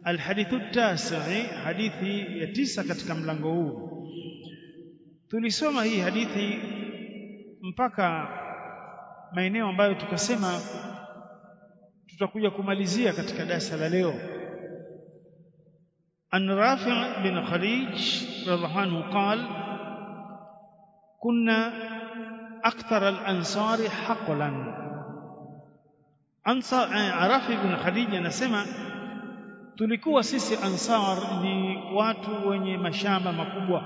alhadithu tasi hadithi ya tisa katika mlango huu tulisoma hii hadithi mpaka maeneo ambayo tukasema tutakuja kumalizia katika darasa la leo an rafi' bin khalij radhiallahu anhu qala kunna akthar al-ansari haqlan ansar rafi' bin khalij anasema tulikuwa sisi ansar ni watu wenye mashamba makubwa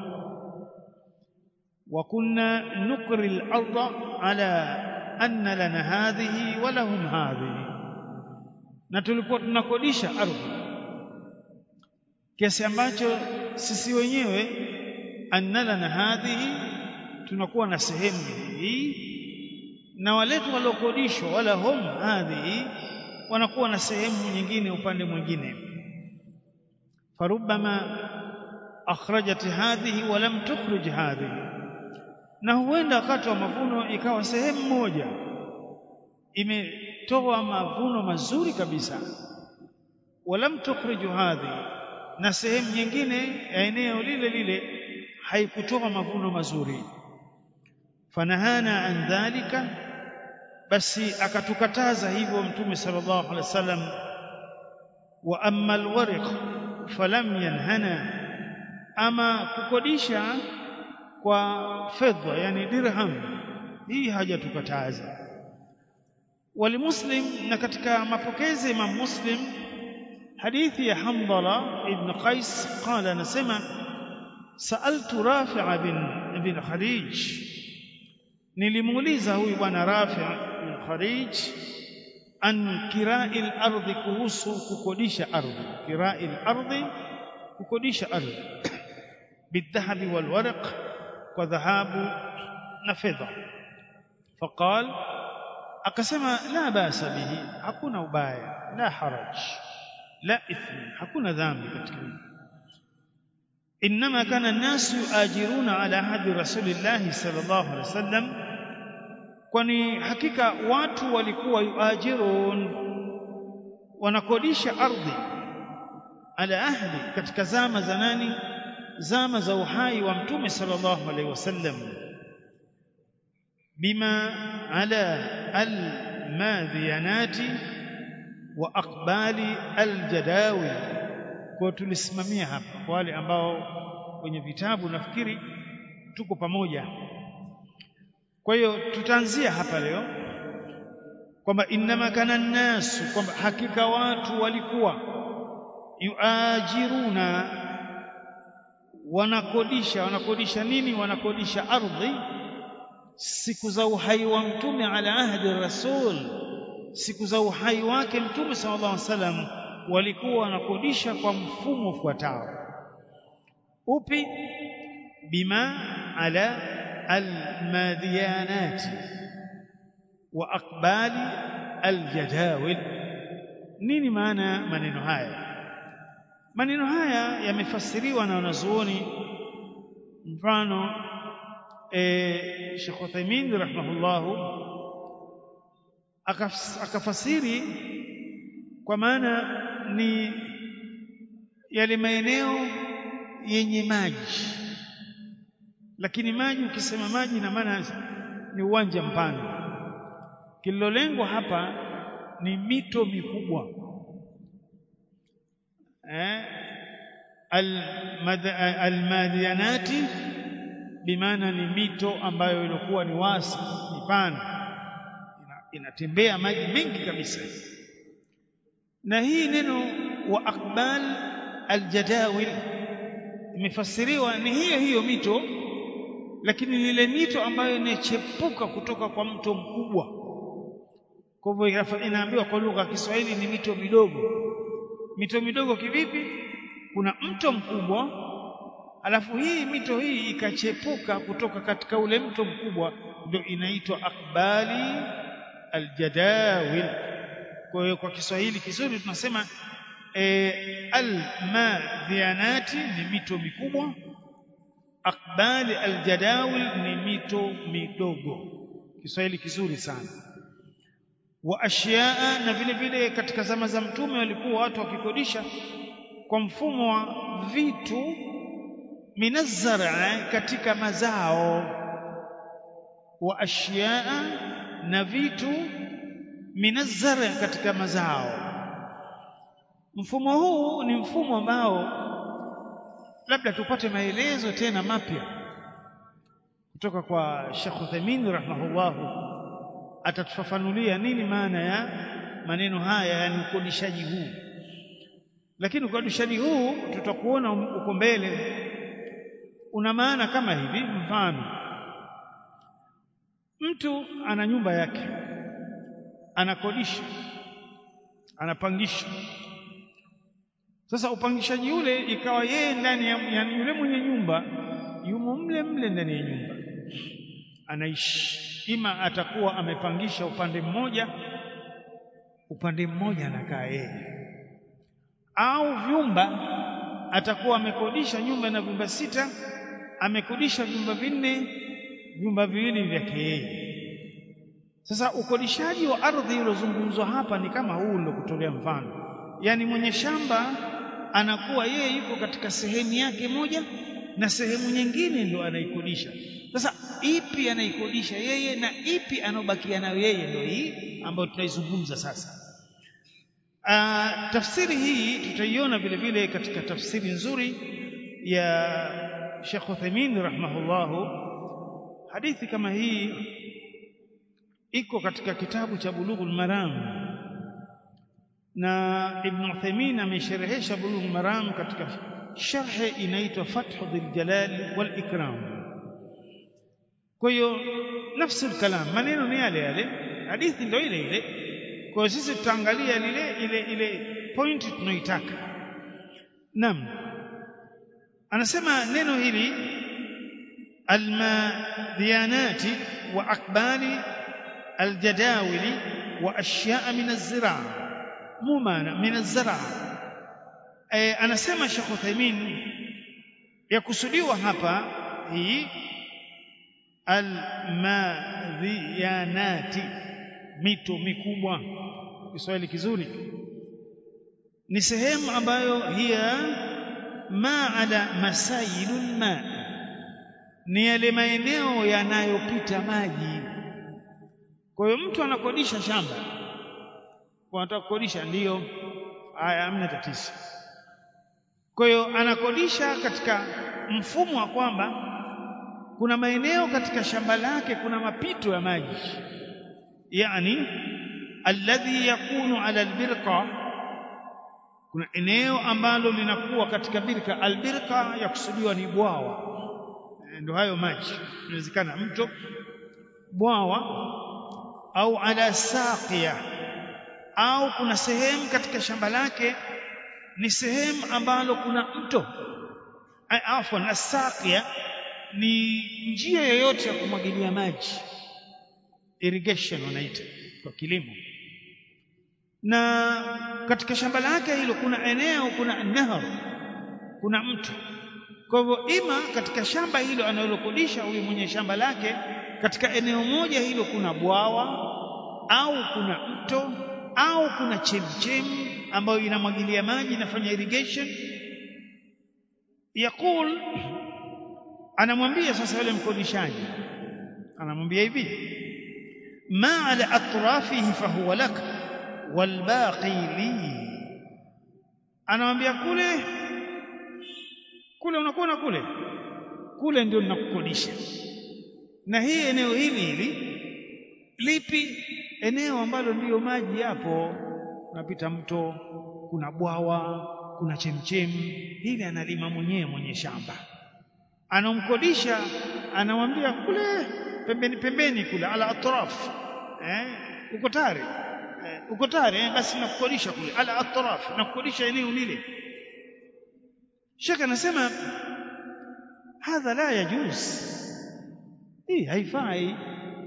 wa kunna nukri al-ardha ala anna lana hadhihi wa lahum hadhihi na tulikuwa tunakodisha ardhi kiasi ambacho sisi wenyewe anna lana hadhihi tunakuwa na sehemu hii na waletu waliokodishwa wala hum hadhihi wanakuwa na sehemu nyingine upande mwingine فربما أخرجت هذه ولم تخرج هذه na huenda wakati wa mavuno ikawa sehemu moja imetoa mavuno mazuri kabisa walam tukhriju hadhi na sehemu nyingine ya eneo lile lile haikutoa mavuno mazuri fanahana an dhalika basi akatukataza hivyo mtume sallallahu alaihi wasallam wa amma alwariq falam yanhana ama kukodisha kwa fedha yani dirham hii hajatukataza walimuslim na katika mapokezi Imam Muslim hadithi ya Hamdala ibn Qais qala anasema saaltu Rafi' bin bin Kharij nilimuuliza huyu bwana Rafi' bin Kharij an kirai al-ardhi kuhusu kukodisha ardhi kirai al-ardhi kukodisha ardhi bidhahabi walwaraq kwa dhahabu na fedha faqal akasema la basa bihi hakuna ubaya la haraj la ithmi hakuna dhambi katika hili انما كان الناس يؤاجرون على عهد رسول الله صلى الله عليه وسلم kwani hakika watu walikuwa yuajirun wanakodisha ardhi ala ahdi katika zama za nani zama za uhai wa mtume sallallahu alaihi wasallam bima ala almadhiyanati wa aqbali aljadawi kwa tulisimamia hapa kwa wale ambao kwenye vitabu nafikiri tuko pamoja kwa hiyo tutaanzia hapa leo kwamba innama kana nnasu kwamba hakika watu walikuwa yuajiruna wanakodisha wanakodisha nini wanakodisha ardhi siku za uhai wa mtume ala ahdi rasul siku za uhai wake mtume sallallahu alaihi wasallam walikuwa wanakodisha kwa mfumo ufuatao upi bima ala almadhiyanat wa aqbali aljadawil nini maana maneno haya maneno haya yamefasiriwa na wanazuoni mfano eh Sheikh Uthaymeen rahimahullahu akafasiri kwa maana ni yale maeneo yenye maji lakini maji ukisema maji na maana ni uwanja mpana kililolengwa hapa ni mito mikubwa eh almadhianati bimaana ni mito ambayo ilikuwa ni wasi mipana inatembea maji mengi kabisa na hii neno wa aqbal aljadawil imefasiriwa ni hiyo hiyo mito lakini ile mito ambayo inachepuka kutoka kwa mto mkubwa kwa hivyo inaambiwa kwa lugha ya Kiswahili ni mito midogo mito midogo kivipi kuna mto mkubwa alafu hii mito hii ikachepuka kutoka katika ule mto mkubwa ndio inaitwa akbali aljadawil kwa hiyo kwa Kiswahili kizuri tunasema e, almadhianati ni mito mikubwa akbali aljadawil ni mito midogo Kiswahili kizuri sana wa ashyaa na vile vile katika zama za mtume walikuwa watu wakikodisha kwa mfumo wa vitu minazzara katika mazao wa ashyaa na vitu minazzara katika mazao mfumo huu ni mfumo ambao labda tupate maelezo tena mapya kutoka kwa Sheikh Uthaymeen rahimahullahu atatufafanulia nini maana ya maneno haya yani ukodishaji huu lakini ukodishaji huu tutakuona uko mbele una maana kama hivi mfano mtu ana nyumba yake anakodisha anapangisha sasa upangishaji ule ikawa yeye ndani ya yani yule mwenye nyumba yumo mle mle ndani ya nyumba anaishi ima atakuwa amepangisha upande mmoja upande mmoja anakaa yeye au vyumba atakuwa amekodisha nyumba na vyumba sita amekodisha vyumba vinne vyumba viwili vyake yeye sasa ukodishaji wa ardhi uliozungumzwa hapa ni kama huu kutolea mfano yaani mwenye shamba anakuwa yeye yuko katika sehemu yake moja na sehemu nyingine ndio anaikodisha sasa ipi anaikodisha yeye na ipi anaobakia nayo yeye ndio hii ambayo tunaizungumza sasa Aa, tafsiri hii tutaiona vile vile katika tafsiri nzuri ya Sheikh Uthaymeen rahimahullahu hadithi kama hii iko katika kitabu cha Bulughul Maram na Ibn Uthaymeen amesherehesha Bulughul Maram katika sharhe inaitwa Fathu Dhil Jalal wal Ikram kwa hiyo nafsi kalam maneno ni yale yale hadithi ndio ile ile kwa hiyo sisi tutaangalia lile ile ile point tunaitaka naam anasema neno hili almadhiyanati wa akbali aljadawili wa ashyaa min azraa mu maana min azraa e, anasema Sheikh Uthaymeen yakusudiwa hapa hii almadhiyanati mito mikubwa Kiswahili kizuri ni sehemu ambayo hiya ma ala masailul ma ni yale maeneo yanayopita maji kwa hiyo mtu anakodisha shamba kwa anataka kukodisha ndiyo haya hamna tatizo kwa hiyo anakodisha katika mfumo wa kwamba kuna maeneo katika shamba lake kuna mapito ya maji yani alladhi yakunu ala albirqa kuna eneo ambalo linakuwa katika birka albirqa yakusudiwa ni bwawa ndio hayo maji inawezekana mto bwawa au ala saqiya au kuna sehemu katika shamba lake ni sehemu ambalo kuna mto afwan asaqiya ni njia yoyote ya kumwagilia maji irrigation wanaita kwa kilimo na katika shamba lake hilo kuna eneo kuna nahar kuna mto kwa hivyo ima katika shamba hilo analokodisha huyu mwenye shamba lake katika eneo moja hilo kuna bwawa au kuna mto au kuna chemchemi ambayo inamwagilia maji inafanya irrigation yakul anamwambia sasa yule mkodishaji anamwambia hivi ma ala atrafihi fahuwa lak walbaqi li anamwambia kule kule unakuona kule kule ndio ninakukodisha na hii eneo hili hili lipi eneo ambalo ndiyo maji yapo unapita mto kuna bwawa kuna chemchemi hili analima mwenyewe mwenye shamba anamkodisha anamwambia kule pembeni pembeni kule ala atraf eh uko tayari eh, uko tayari eh, basi nakukodisha kule ala atraf nakukodisha eneo lile shaka anasema hadha la yajuz hii haifai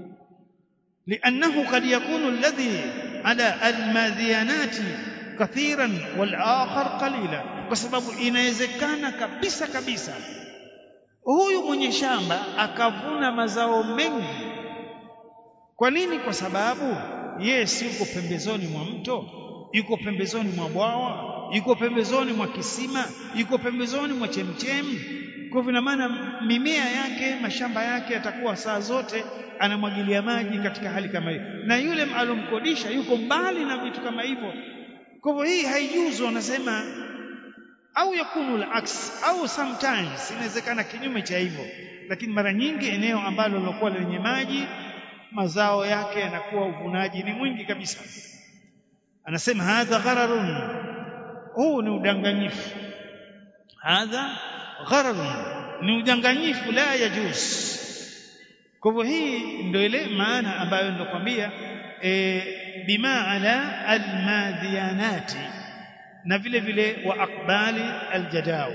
لأنه قد يكون الذي على الماذيانات كثيرا والآخر قليلا بسبب inawezekana kabisa kabisa huyu mwenye shamba akavuna mazao mengi kwa nini kwa sababu yeye si yuko pembezoni mwa mto yuko pembezoni mwa bwawa yuko pembezoni mwa kisima yuko pembezoni mwa chemchemi kwa hivyo ina maana mimea yake mashamba yake yatakuwa saa zote anamwagilia maji katika hali kama hiyo na yule alomkodisha yuko mbali na vitu kama hivyo kwa hivyo hii haijuzu wanasema au yakunu al-aks au sometimes inawezekana kinyume cha hivyo lakini mara nyingi eneo ambalo lilokuwa lenye maji mazao yake yanakuwa uvunaji ni mwingi kabisa anasema hadha ghararun huu ni udanganyifu hadha ghararun ni udanganyifu la yajuz kwa hivyo hii ndio ile maana ambayo ndokwambia e, bima ala almadhiyanati na vile vile wa aqbali aljadau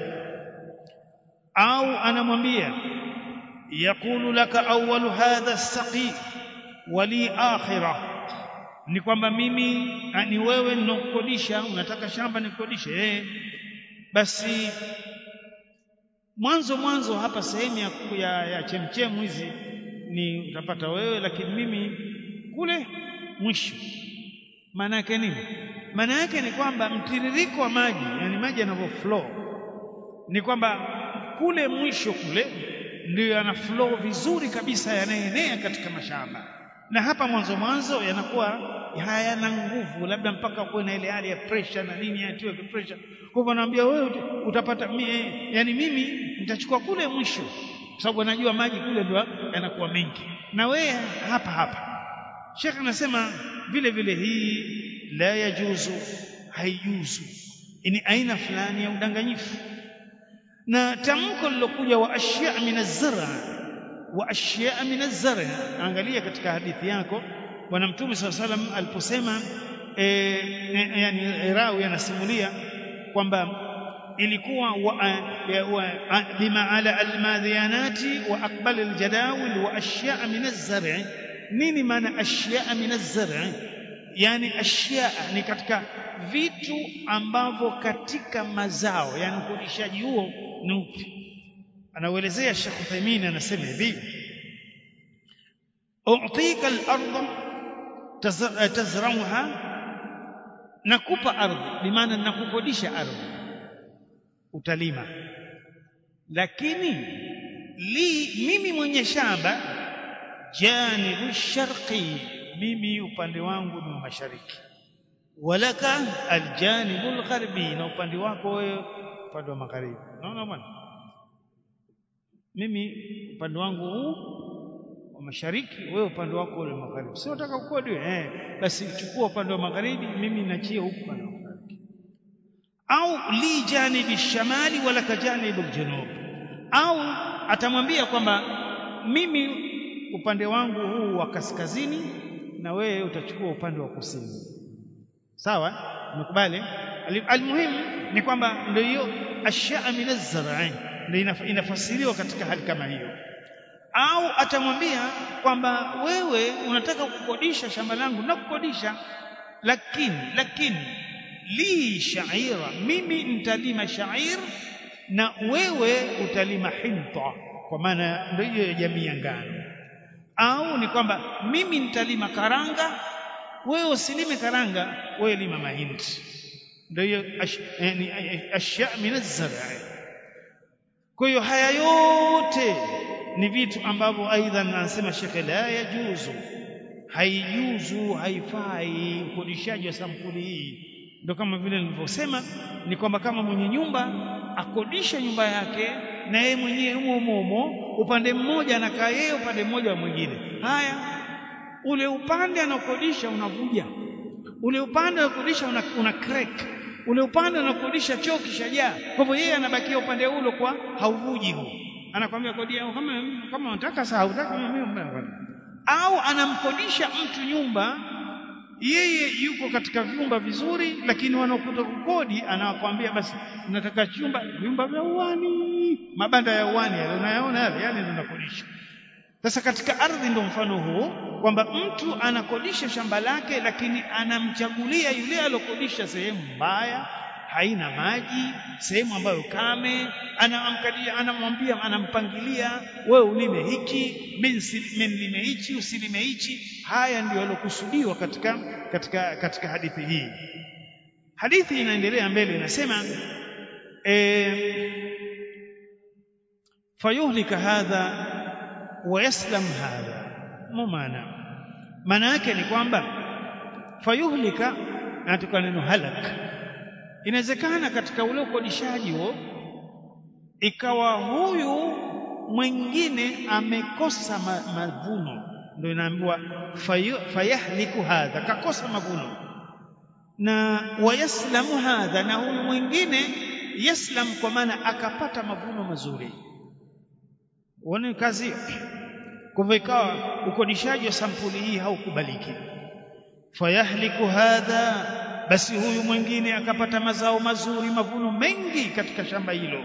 au anamwambia yaqulu laka awwalu hadha as-saqi wali akhirah ni kwamba mimi ni wewe ninokukodisha unataka shamba nikodishe eh basi mwanzo mwanzo hapa sehemu ya, ya, ya chemchemu hizi ni utapata wewe lakini mimi kule mwisho maana yake nini maana yake ni kwamba mtiririko wa maji yani maji yanavyo flow ni kwamba kule mwisho kule ndio yana flow vizuri kabisa yanaenea katika mashamba na hapa mwanzo mwanzo yanakuwa hayana nguvu labda mpaka kuwe na ile hali ya pressure na nini yatiwe pressure kwa hivyo naambia wewe utapata mie, yani mimi nitachukua kule mwisho kwa sababu anajua maji kule ndio yanakuwa mengi na wewe hapa hapa Sheikh anasema vile vile hii la yajuzu haijuzu ni aina fulani ya udanganyifu na tamko lilokuja wa ashya min az-zara wa ashya min az-zara angalia katika hadithi yako bwana mtume swalla salam aliposema e, e, yani rawi anasimulia kwamba ilikuwa wa, wa, bima ala almadhiyanati wa aqbal aljadawil wa ashya min az-zar' nini maana ashya min az-zar' yani ashya ni katika vitu ambavyo katika mazao yani ukodishaji huo ni upi anauelezea Sheikh Uthaymeen anasema hivi u'tika al-ardh tazra'uha nakupa ardhi bimaana nakukodisha ardhi utalima lakini li mimi mwenye shamba janibu sharqi mimi upande wangu ni mashariki walaka aljanibu algharbi na upande wako wewe upande wa magharibi unaona bwana mimi upande wangu huu wa mashariki wewe upande wako ule magharibi sio unataka kukodi eh basi chukua upande wa magharibi mimi nachie huku upande wa magharibi au li janibi shamali wala kajanibu aljunub au atamwambia kwamba mimi upande wangu huu wa kaskazini na wewe utachukua upande wa kusini sawa umekubali almuhimu ni kwamba ndio hiyo ashya min az-zar'i ndio inafasiriwa katika hali kama hiyo au atamwambia kwamba wewe unataka kukodisha shamba langu na kukodisha lakini lakini li shaira mimi nitalima shair na wewe utalima hinta kwa maana ndio hiyo jamii ya ngano au ni kwamba mimi nitalima karanga wewe usilime karanga wewe lima mahindi ndio hiyo ashya min az-zar'i kwa hiyo haya yote ni vitu ambavyo aidha anasema shekhe la yajuzu haijuzu haifai ukodishaji wa sampuli hii ndio kama vile nilivyosema ni kwamba kama mwenye nyumba akodisha nyumba yake na yeye mwenyewe humo humo upande mmoja anakaa yeye upande mmoja wa mwingine haya ule upande anakodisha unavuja ule upande anakodisha una, una crack ule upande anakodisha choo kishajaa kwa hivyo yeye anabakia upande ule kwa hauvuji huu anakwambia kodi yao kama kama unataka saa hutaka mimi au anamkodisha mtu nyumba yeye yuko katika vyumba vizuri lakini wanaokuta kukodi anawakwambia basi nataka chumba vyumba vya uani mabanda ya uani yale unayaona yale yale ndio nakodisha sasa katika ardhi ndio mfano huu kwamba mtu anakodisha shamba lake lakini anamchagulia yule alokodisha sehemu mbaya haina maji sehemu ambayo kame anamkadia anamwambia anampangilia wewe ulime hiki mimi nilime hichi usilime hichi haya ndio yalokusudiwa katika katika katika hadithi hii hadithi inaendelea mbele inasema e, fayuhlika hadha wa yaslam hadha mumana maana yake ni kwamba fayuhlika natoka neno halak inawezekana katika ule ukodishaji huo ikawa huyu mwingine amekosa ma, mavuno ndio inaambiwa fayahliku hadha kakosa mavuno na wayaslamu hadha na huyu mwingine yaslam kwa maana akapata mavuno mazuri uone kazi kwa hivyo ikawa ukodishaji wa sampuli hii haukubaliki fayahliku hadha basi huyu mwingine akapata mazao mazuri mavuno mengi katika shamba hilo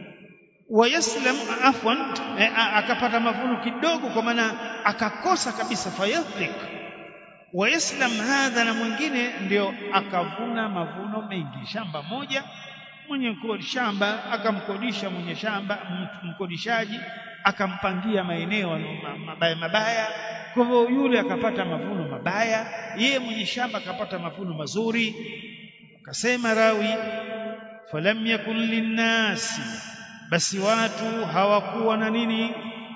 wayaslam afwan akapata mavuno kidogo kwa maana akakosa kabisa fayahlik wayaslam hadha na mwingine ndio akavuna mavuno mengi shamba moja mwenye shamba akamkodisha mwenye shamba mkodishaji akampangia maeneo mabaya mabaya kwa hivyo yule akapata mavuno mabaya yeye mwenye shamba akapata mavuno mazuri akasema rawi falam yakun linnasi basi watu hawakuwa na nini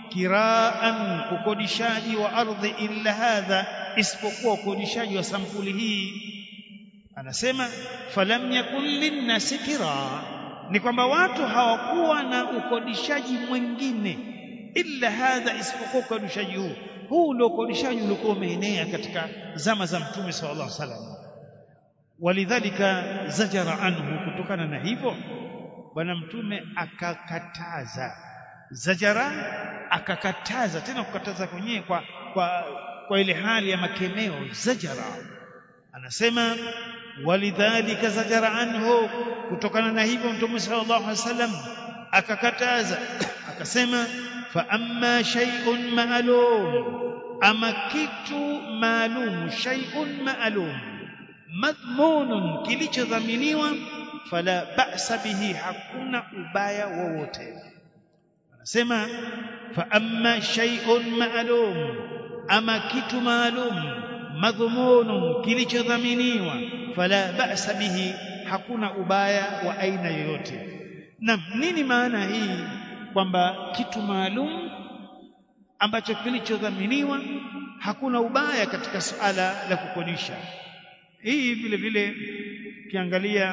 kiraan ukodishaji wa ardhi illa hadha isipokuwa ukodishaji wa sampuli hii anasema falam yakun linnasi kiraa ni kwamba watu hawakuwa na ukodishaji mwingine illa hadha isipokuwa ukodishaji huu huu ndio ukodishaji uliokuwa umeenea katika zama za mtume sallallahu alaihi wasallam walidhalika zajara anhu kutokana na hivyo bwana mtume akakataza zajara akakataza tena kukataza kwenyewe kwa, kwa, kwa ile hali ya makemeo zajara anasema walidhalika zajara anhu kutokana na hivyo mtume sallallahu alaihi wasallam akakataza akasema fa amma shay'un ma'lum ama kitu maalum shay'un ma'lum madhmunun kilichodhaminiwa fala ba'sa bihi hakuna ubaya wowote anasema fa amma shay'un ma'lum ama kitu maalum madhmunun kilichodhaminiwa fala ba'sa bihi hakuna ubaya wa aina yoyote na nini maana hii kwamba kitu maalum ambacho kilichodhaminiwa hakuna ubaya katika suala la kukodisha hii vile vile ukiangalia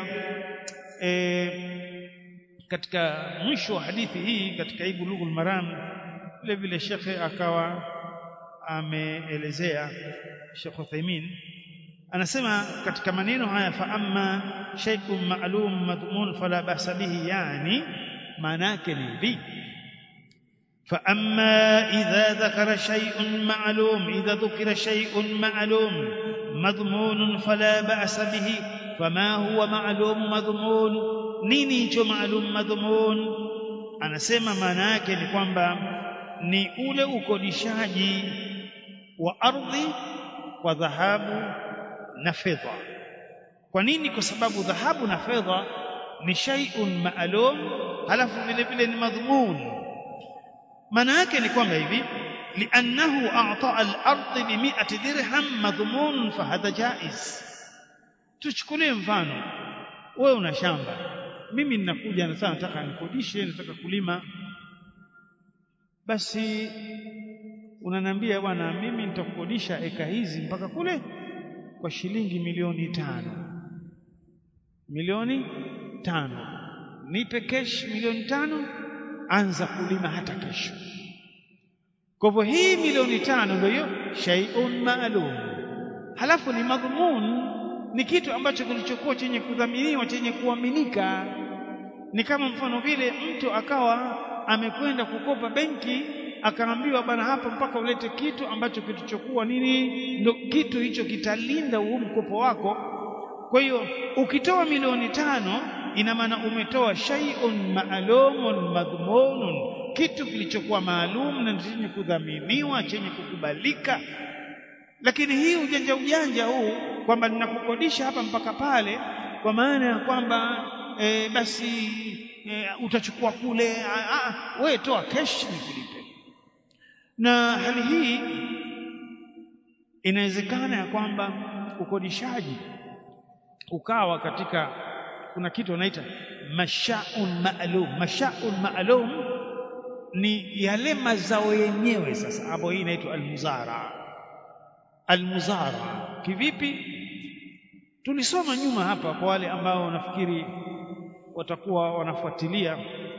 e, katika mwisho wa hadithi hii katika hii bulughul maram vile vile shekhe akawa ameelezea Sheikh Uthaymeen anasema katika maneno haya fa amma shay'un ma'lum madhmun fala ba'sa bihi yani maana yake ni hivi fa amma idha dhakara shay'un ma'lum idha dhukira shay'un ma'lum madhmun fala ba'sa bihi fama huwa ma'lum madhmun nini hicho ma'lum madhmun anasema maana yake ni kwamba ni ule ukodishaji wa ardhi kwa dhahabu na fedha kwa nini kwa sababu dhahabu na fedha ni shay'un ma'lum halafu vile vile ni madhmun maana yake ni kwamba hivi li'annahu a'ta al-ardh bi 100 dirham madhmun fa hadha jaiz tuchukulie mfano wewe una shamba mimi ninakuja na nataka nikodishe nataka kulima basi unaniambia bwana mimi nitakukodisha eka hizi mpaka kule kwa shilingi milioni tano milioni tano nipe kesh milioni tano anza kulima hata kesho kwa hivyo hii milioni tano ndio hiyo shay'un ma'lum halafu ni madhmun ni kitu ambacho kilichokuwa chenye kudhaminiwa chenye kuaminika ni kama mfano vile mtu akawa amekwenda kukopa benki akaambiwa bana hapa mpaka ulete kitu ambacho kilichokuwa nini ndo kitu hicho kitalinda huu mkopo wako kwa hiyo ukitoa milioni tano ina maana umetoa shay'un ma'lumun madhmunun kitu kilichokuwa maalum na chenye kudhaminiwa chenye kukubalika lakini hii ujanja ujanja huu kwamba ninakukodisha hapa mpaka pale kwa maana ya kwamba e, basi e, utachukua kule wewe toa cash nikulipe na hali hii inawezekana ya kwamba ukodishaji ukawa katika kuna kitu wanaita mashaun maalum mashaun maalum ni yale mazao yenyewe sasa hapo hii inaitwa almuzara almuzara kivipi tulisoma nyuma hapa kwa wale ambao nafikiri watakuwa wanafuatilia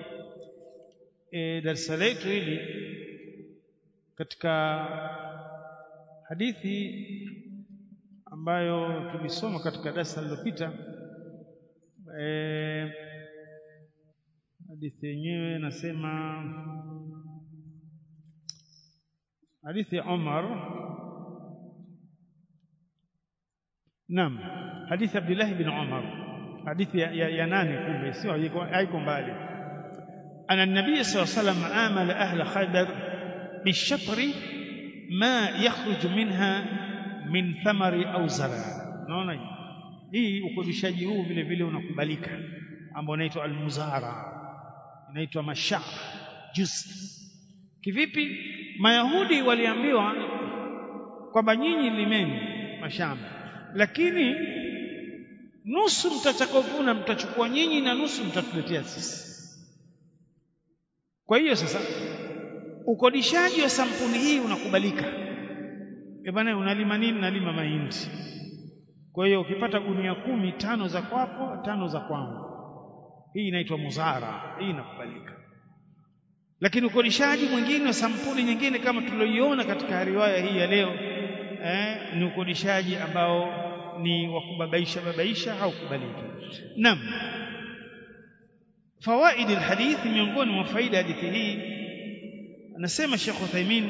e, darasa letu hili katika hadithi ambayo tulisoma katika darasa lililopita e, hadithi yenyewe nasema hadithi ya Umar Naam hadithi Abdullah bin Umar hadithi ya, ya, ya nane kumbe sio haiko mbali أن النبي صلى الله عليه وسلم آمل أهل خيبر بالشطر ما يخرج منها من ثمر أو زرع naona hii ukodishaji huu vile vile unakubalika ambao unaitwa almuzara inaitwa masha juz kivipi mayahudi waliambiwa kwamba nyinyi limeni mashamba lakini nusu mtachakavuna mtachukua nyinyi na nusu mtatuletea sisi kwa hiyo sasa ukodishaji wa sampuli hii unakubalika. E bwana, unalima nini? Nalima mahindi. Kwa hiyo ukipata gunia kumi, tano za kwako, tano za kwangu. Hii inaitwa muzara, hii inakubalika. Lakini ukodishaji mwingine wa sampuli nyingine kama tulioiona katika riwaya hii ya leo eh, ni ukodishaji ambao ni wa kubabaisha babaisha, haukubaliki. Naam. fawaid alhadith miongoni mwa faida hadithi hii anasema Sheikh Uthaymeen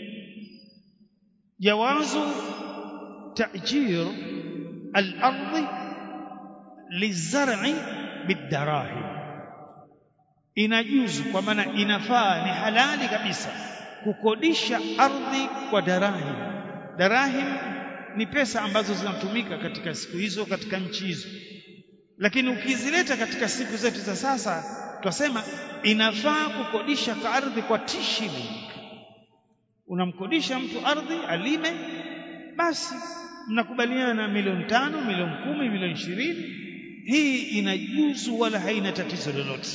jawazu ta'jir al-ardh lizar'i bidarahim inajuzu kwa maana inafaa ni halali kabisa kukodisha ardhi kwa darahim darahim ni pesa ambazo zinatumika katika siku hizo katika nchi hizo lakini ukizileta katika siku zetu za sasa twasema inafaa kukodisha kwa ardhi kwa tishili unamkodisha mtu ardhi alime basi mnakubaliana milioni tano milioni kumi milioni ishirini hii inajuzu wala haina tatizo lolote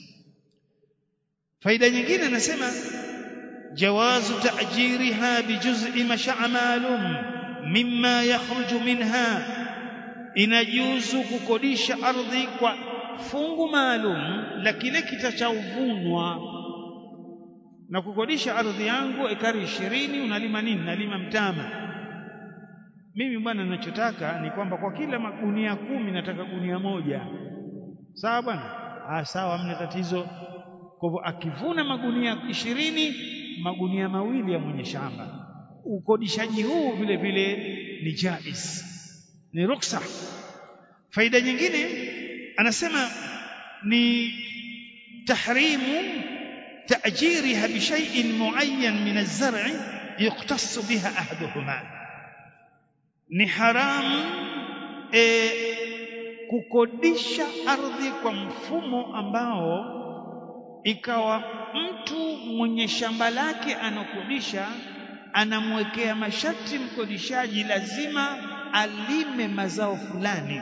faida nyingine anasema jawazu ta'jiriha bijuz'i masha'a maalum mimma yakhruju minha inajuzu kukodisha ardhi kwa fungu maalum la kile kitachovunwa na kukodisha ardhi yangu ekari ishirini unalima nini nalima mtama mimi bwana ninachotaka ni kwamba kwa kila magunia kumi nataka gunia moja sawa bwana ah sawa hamna tatizo kwa hivyo akivuna magunia ishirini magunia mawili ya mwenye shamba ukodishaji huu vile vile ni jaiz ni ruksa faida nyingine anasema ni tahrimu ta'jiriha bi shay'in muayyan min az-zar'i yuqtassu biha ahaduhuma ni haramu e, kukodisha ardhi kwa mfumo ambao ikawa mtu mwenye shamba lake anakodisha anamwekea masharti mkodishaji lazima alime mazao fulani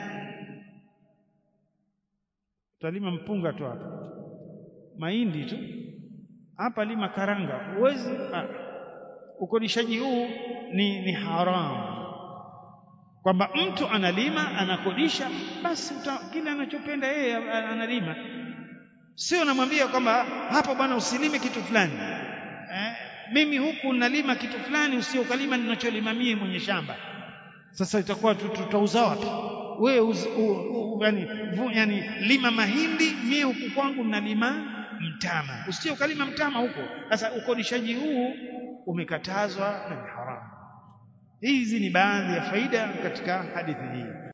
utalima mpunga tu hapa mahindi tu hapa lima karanga huwezi ukodishaji huu ni, ni haramu kwamba mtu analima anakodisha basi kile anachopenda yeye analima sio namwambia kwamba hapa bwana usilime kitu fulani eh, mimi huku nalima kitu fulani usio ukalima ninacholima mie mwenye shamba sasa itakuwa tutauza wapi wewe yani, yani lima mahindi mie huku kwangu nalima mtama usio ukalima mtama huko sasa ukodishaji huu umekatazwa na ni haramu hizi ni baadhi ya faida katika hadithi hii